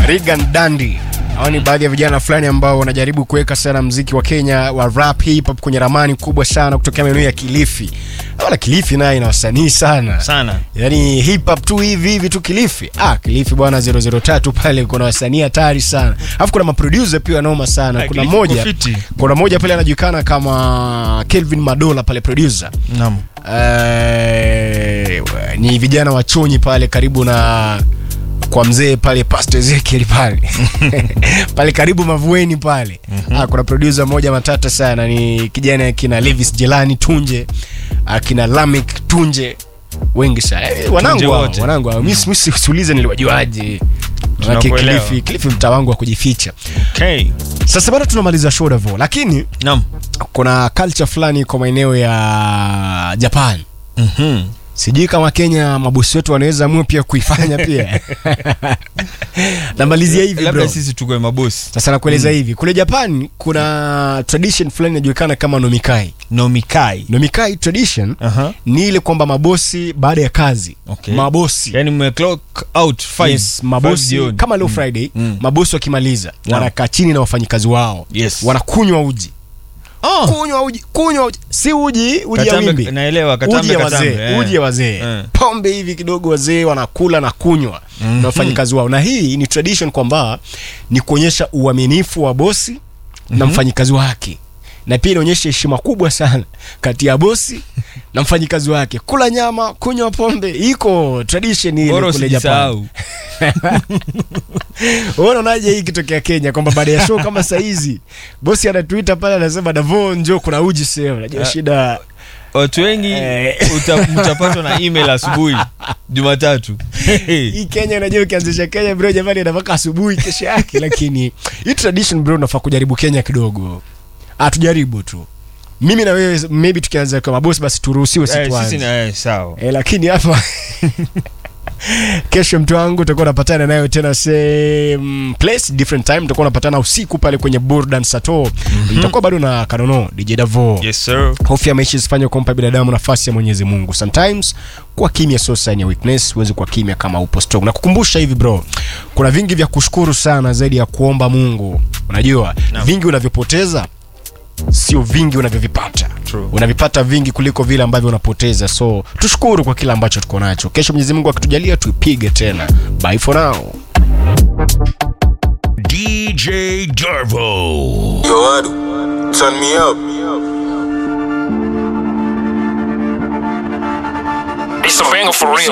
Regan Dandi. Hao ni baadhi ya vijana fulani ambao wanajaribu kuweka sana mziki wa Kenya wa rap hip hop kwenye ramani kubwa sana kutokea maeneo ya Kilifi. Wala Kilifi naye ina wasanii sana. sana Yaani hip hop tu hivi hivi tu Kilifi. Ah, Kilifi bwana 003 pale kuna wasanii hatari sana. Alafu kuna maproducer pia noma sana. Ah, Kuna Kilifi moja kuko fiti. kuna moja pale anajulikana kama Kelvin Madola pale producer. naam Eh, ni vijana wa chonyi pale karibu na kwa mzee pale Pastor Ezekiel pale pale karibu Mavueni pale ah, kuna producer mmoja matata sana ni kijana kina Levis Jelani Tunje akina Lamik Tunje wengi sana eh, wanangu hao, wote. wanangu hao. mimi mimi siulize niliwajuaje Manake Tunakuelewa. Kilifi Kilifi mtaa wangu wa kujificha okay sasa bado tunamaliza show Davo lakini naam kuna culture fulani kwa maeneo ya Japan mhm sijui kama kenya mabosi wetu wanaweza amua pia kuifanya pia namalizia hivi labda bro sisi tukwe mabosi sasa nakueleza hivi kule japan kuna tradition fulani inajulikana kama nomikai nomikai nomikai tradition aha ni ile kwamba mabosi baada ya kazi Okay. mabosi yani mme clock out five yes, five mabosi jioni. kama leo friday Mm. mabosi wakimaliza Naam. wanakaa chini na wafanyikazi wao Yes. wanakunywa uji oh kunywa uji kunywa uji si uji uji ya Katambe- wimbi naelewa uji katambe ya katambe wazee eh. uji ya wazee Eh. pombe hivi kidogo wazee wanakula na kunywa na wafanyikazi wao na hii ni tradition kwamba ni kuonyesha uaminifu wa bosi na mfanyikazi wake na pia inaonyesha heshima kubwa sana kati ya bosi na mfanyikazi wake kula nyama kunywa pombe iko tradition ile bora kule Japan usijisahau Wewe unaonaje hii ikitokea Kenya kwamba baada ya show kama saa hizi bosi anatuita pale anasema Davo njoo kuna uji sehemu najua Ah. shida watu wengi Eh. uta- mtapatwa na email asubuhi jumatatu hii Kenya unajua ukianzisha Kenya bro jamani anapaka asubuhi kesho yake lakini hii tradition bro unafaa kujaribu Kenya kidogo ah tujaribu tu mimi na wewe maybe tukianza kwa mabosi basi turuhusiwe Eh, sisi situazi na eh, sawa eh, lakini hapa kesho mtu wangu utakuwa unapatana nayo tena same place different time utakuwa unapatana usiku pale kwenye Burdan Sato itakuwa bado na Kanono DJ Davo yes sir hofu ya maisha isifanye kumpa binadamu nafasi ya mwenyezi mungu sometimes kuwa kimya sio sign ya weakness huwezi kuwa kimya kama upo strong na kukumbusha hivi bro kuna vingi vya kushukuru sana zaidi ya kuomba mungu unajua Naam. vingi unavyopoteza sio vingi unavyovipata True. unavipata vingi kuliko vile ambavyo unapoteza so tushukuru kwa kile ambacho tuko nacho kesho mwenyezi mungu akitujalia tuipige tena bye for now DJ Darvo. Yo, Adu, turn me up. It's a banger for real.